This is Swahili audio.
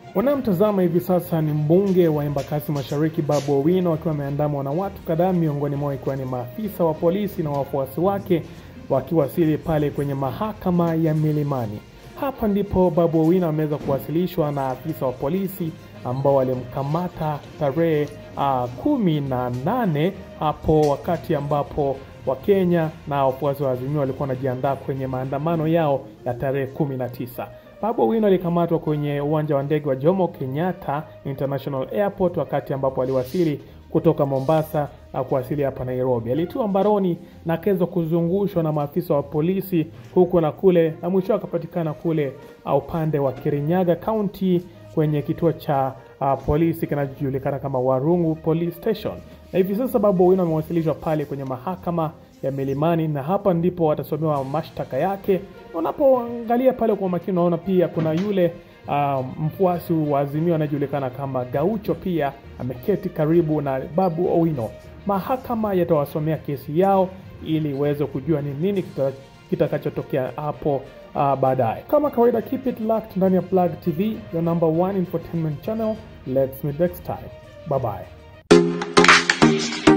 Unayemtazama hivi sasa ni mbunge wa Embakasi Mashariki Babu Owino akiwa ameandamwa na watu kadhaa, miongoni mwao ikiwa ni maafisa wa polisi na wafuasi wake wakiwasili pale kwenye mahakama ya Milimani. Hapa ndipo Babu Owino ameweza kuwasilishwa na afisa wa polisi ambao walimkamata tarehe uh, kumi na nane hapo wakati ambapo Wakenya na wafuasi wa Azimio walikuwa wanajiandaa kwenye maandamano yao ya tarehe kumi na tisa. Babu Owino alikamatwa kwenye uwanja wa ndege wa Jomo Kenyatta International Airport wakati ambapo aliwasili kutoka Mombasa na kuwasili hapa Nairobi. Alitiwa mbaroni na akaweza kuzungushwa na maafisa wa polisi huku na kule, na mwisho akapatikana kule upande wa Kirinyaga County kwenye kituo cha uh, polisi kinachojulikana kama Warungu Police Station, na hivi sasa Babu Owino amewasilishwa pale kwenye mahakama ya Milimani, na hapa ndipo watasomewa mashtaka yake. Unapoangalia pale kwa makini, unaona pia kuna yule uh, mfuasi wa Azimio anayejulikana kama Gaucho pia ameketi karibu na Babu Owino. Mahakama yatawasomea kesi yao ili uweze kujua ni nini kitakachotokea hapo uh, baadaye. Kama kawaida, keep it locked ndani ya Plug TV, your number one infotainment channel. Let's meet next time. Bye bye.